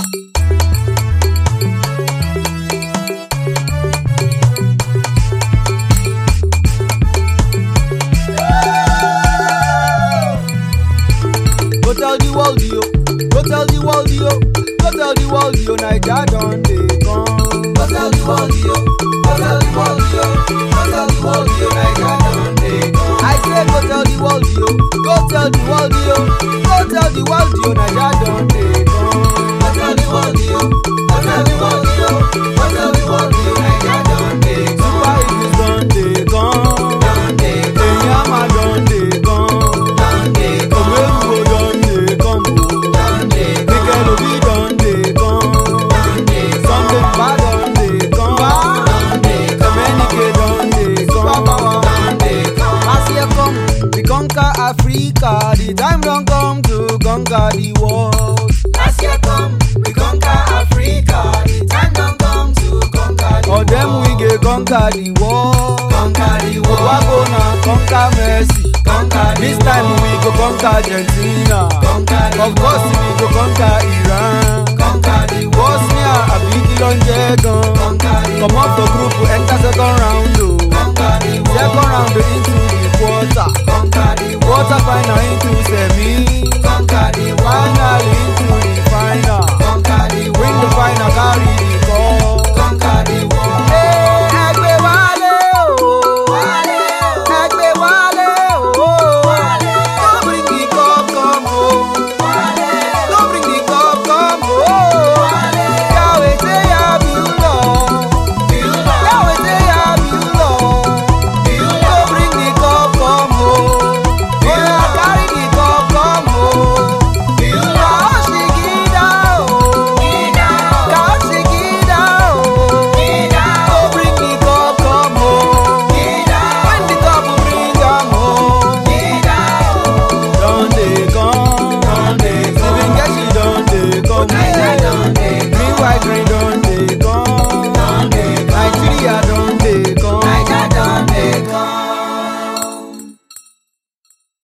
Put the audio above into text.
Go tell the world yo, go tell the world yo, go tell the world yo, Naija don dey come. Go tell the world yo, go tell the world yo, go tell the world yo, Naija don dey come. I say go tell the world yo, go tell the world yo, go tell the world yo, Naija don dey come. Go tell the world yo, go tell the world yo, go tell the world yo, Naija don dey come. Super Eagles don dey come. Don dey come. Enyama don dey come. Don dey come. Omeruo don dey come o. Don dey come. Mikel Obi don dey come. Don dey come. Sunday Mba don dey come. Don dey come. Emenike don dey come. Super power don dey come. Last year come, we conquer Africa. The time don come to conquer the world. Last year come, we conquer Africa. The time don come to conquer the world. Or them we go conquer the world. Conquer the world. Owago na conquer Messi. Conquer the This time we go conquer Argentina. Conquer the Of course we go conquer Iran. Conquer the Bosnia àbí kí ló ń jẹ́ gan. Conquer the Comot for group enter second round o. Conquer the Second round into the quarter. Conquer the Quarter final into semi.